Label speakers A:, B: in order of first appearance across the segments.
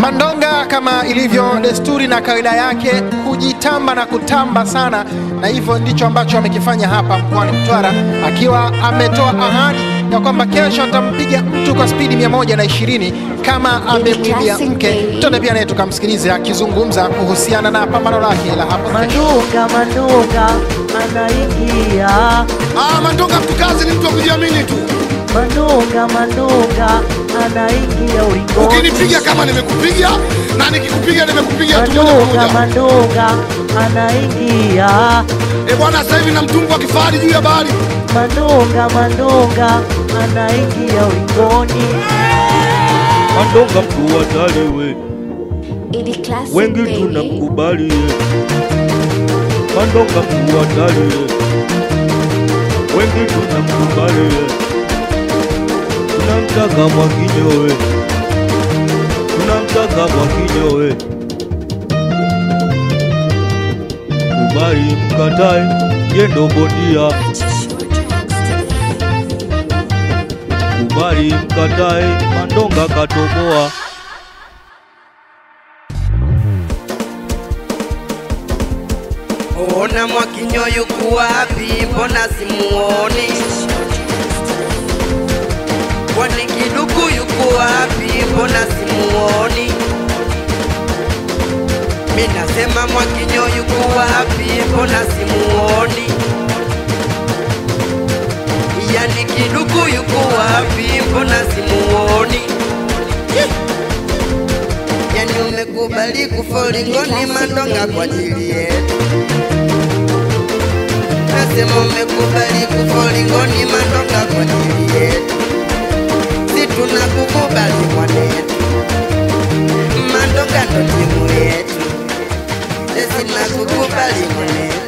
A: Mandonga kama ilivyo desturi na kawaida yake kujitamba na kutamba sana, na hivyo ndicho ambacho amekifanya hapa mkoani Mtwara, akiwa ametoa ahadi ya kwamba kesho atampiga mtu kwa spidi 120 kama amempigia mke. Tuende pia naye tukamsikilize akizungumza kuhusiana na pambano lake la hapo kesho.
B: Mandunga Mandunga anaingia,
C: Ah, Mandonga mtukazi ni mtu wa kujiamini tu.
B: Mandunga Mandunga anaingia ulingoni.
C: Ukinipiga kama nimekupiga na nikikupiga nimekupiga tu moja kwa
B: Mandunga
C: moja.
B: Mandunga anaingia,
C: Eh bwana, sasa hivi na mtumbwi wa kifahari juu ya bahari.
B: Mandunga Mandunga anaingia ulingoni.
D: Mandonga mkuu hatari we,
E: Ili classic
D: wengi
E: baby.
D: tunamkubali ye. Mandonga mkuu hatari ye, wengi tunamkubali ye. Tunamtaka Mwakinyo we, tunamtaka Mwakinyo we. Kubali mkatae, ye ndo bondia. Kubali mkatae, Mandonga katoboa.
F: Ona Mwakinyo yuko wapi? Mbona simuoni? Kwani Kiduku yuko wapi? Mbona simuoni? Mi nasema Mwakinyo yuko wapi? Mbona simuoni? Yani Kiduku yuko wapi? Mbona simuoni? Yani umekubali kufolingoni Mandonga kwa ajili yetu Nasema umekubali kufolingoni Mandonga kwa ajili yetu Si tunakukubali mwanetu Mandonga ndo timu yetu Sisi nakukubali mwanetu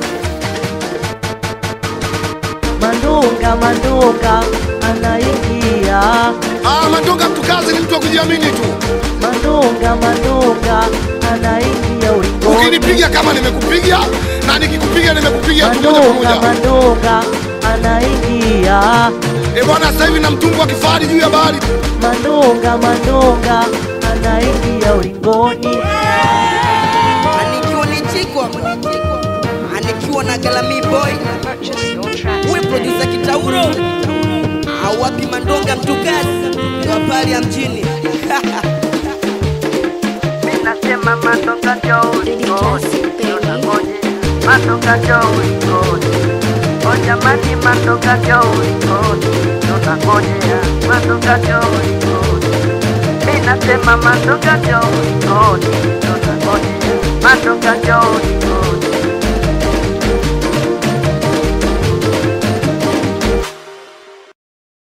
B: Mandunga Mandunga anaingia,
C: Ah, Mandonga mtukazi ni mtu wa kujiamini tu.
B: Mandunga Mandunga anaingia ulingoni.
C: Ukinipiga kama nimekupiga na nikikupiga nimekupiga tu moja kwa
B: Mandunga
C: moja.
B: Mandunga anaingia,
C: Eh bwana, sasa hivi na mtumbwi wa kifahari juu ya bahari.
B: Mandunga Mandunga anaingia ulingoni.
F: Anikiwa ni chikwa Anikiwa na Galami boy We producer Kitauro Au wapi Mandonga mtukazi Wa pale ya mjini Mimi nasema Mandonga njoo
E: Ili classic baby.
F: Mandonga njoo ulikoni O jamani Mandonga njoo ulikoni Tunangojea Mandonga njoo ulikoni Mimi nasema Mandonga njoo ulikoni Tunangojea Mandonga njoo